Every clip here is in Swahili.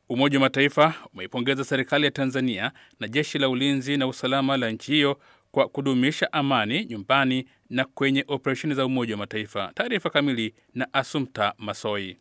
Umoja wa Mataifa umeipongeza serikali ya Tanzania na jeshi la ulinzi na usalama la nchi hiyo kwa kudumisha amani nyumbani na kwenye operesheni za Umoja wa Mataifa. Taarifa kamili na Asumta Masoi.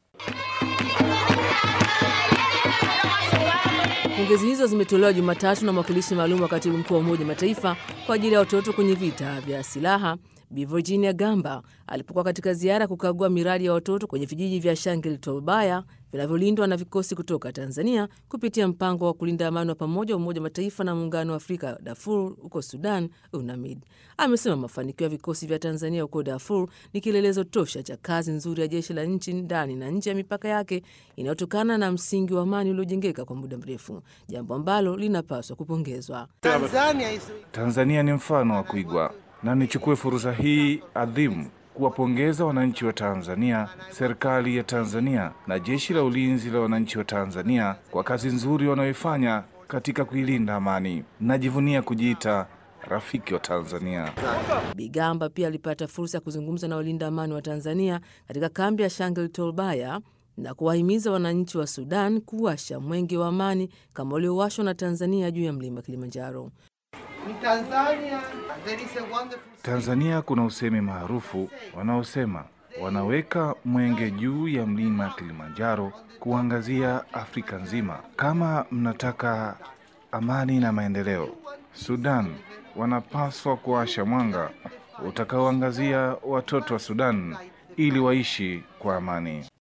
Pongezi hizo zimetolewa Jumatatu na mwakilishi maalum wa katibu mkuu wa Umoja wa Mataifa kwa ajili ya watoto kwenye vita vya silaha Bi Virginia Gamba alipokuwa katika ziara kukagua miradi ya watoto kwenye vijiji vya Shangil Tolbaya vinavyolindwa na vikosi kutoka Tanzania kupitia mpango wa kulinda amani wa pamoja wa Umoja wa Mataifa na Muungano wa Afrika Darfur huko Sudan, UNAMID. Amesema mafanikio ya vikosi vya Tanzania huko Darfur ni kielelezo tosha cha kazi nzuri ya jeshi la nchi ndani na nje ya mipaka yake inayotokana na msingi wa amani uliojengeka kwa muda mrefu, jambo ambalo linapaswa kupongezwa. Tanzania ni mfano wa kuigwa na nichukue fursa hii adhimu kuwapongeza wananchi wa Tanzania, serikali ya Tanzania na jeshi la ulinzi la wananchi wa Tanzania kwa kazi nzuri wanayoifanya katika kuilinda amani. Najivunia kujiita rafiki wa Tanzania. Bigamba pia alipata fursa ya kuzungumza na walinda amani wa Tanzania katika kambi ya Shangil Tolbaya na kuwahimiza wananchi wa Sudan kuwasha mwenge wa amani kama uliowashwa na Tanzania juu ya mlima Kilimanjaro. Tanzania, there is a wonderful... Tanzania kuna usemi maarufu wanaosema wanaweka mwenge juu ya mlima Kilimanjaro kuangazia Afrika nzima. Kama mnataka amani na maendeleo, Sudan wanapaswa kuwasha mwanga utakaoangazia watoto wa Sudan ili waishi kwa amani.